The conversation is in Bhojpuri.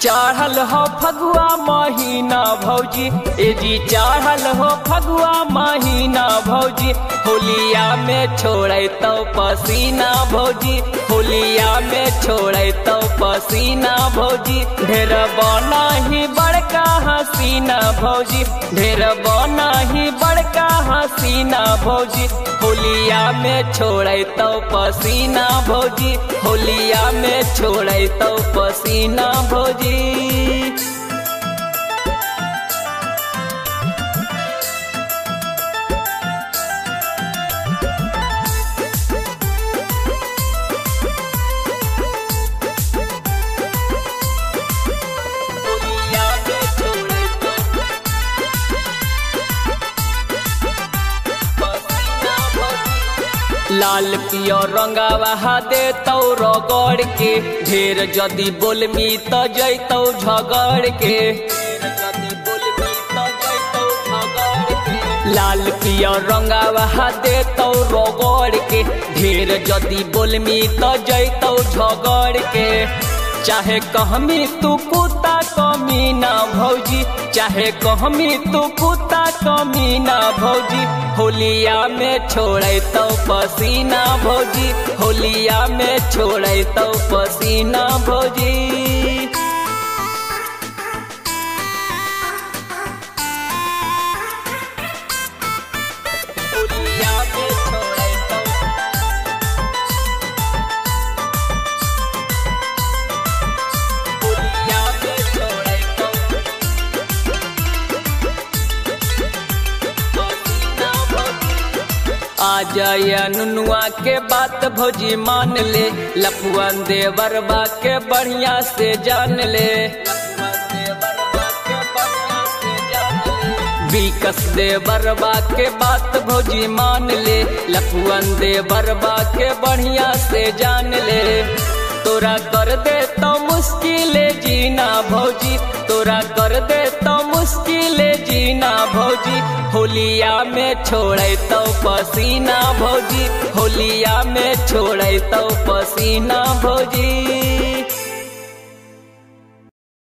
चढ़ल हो फगुआ महीना भौजी ए जी चढ़ल हो फगुआ महीना भौजी होलिया में छोड़े तो पसीना भौजी होलिया में छोड़े तो पसीना भौजी ढेर बना ही बड़का हसीना भौजी ढेर बना ही बड़का हसीना भौजी होलिया में छोड़े तो पसीना भौजी होलिया में छोड़े तो पसीना भौजी होलिया में छोड़े तो पसीना भौजी लाल पियो रंगावा दे तौ रगड़ के ढेर जदी बोलमी त जैतौ झगड़ के लाल पियो रंगावा दे तौ रगड़ के ढेर जदी बोलमी त जैतौ झगड़ के चाहे कहमी तू कुत्ता कमी ना भौजी चाहे कहमी तू कुत्ता कमी ना भौजी होलिया में छोड़े तो पसीना भौजी होलिया में छोड़े तो पसीना भौजी होलिया में छोड़े तो होलिया में छोड़े तो पसीना भौजी आ जाया नुनुआ के बात भौजी मान ले लपुअन देवरबा के बढ़िया से जान ले विकस देवरबा के बात भौजी मान ले लपुअन देवरबा के बढ़िया से जान ले तोरा कर दे तो मुश्किल जीना भौजी तोरा कर दे तो मुश्किल जीना भौजी होलिया में छोड़े तो पसीना भौजी होलिया में छोड़े तो पसीना भौजी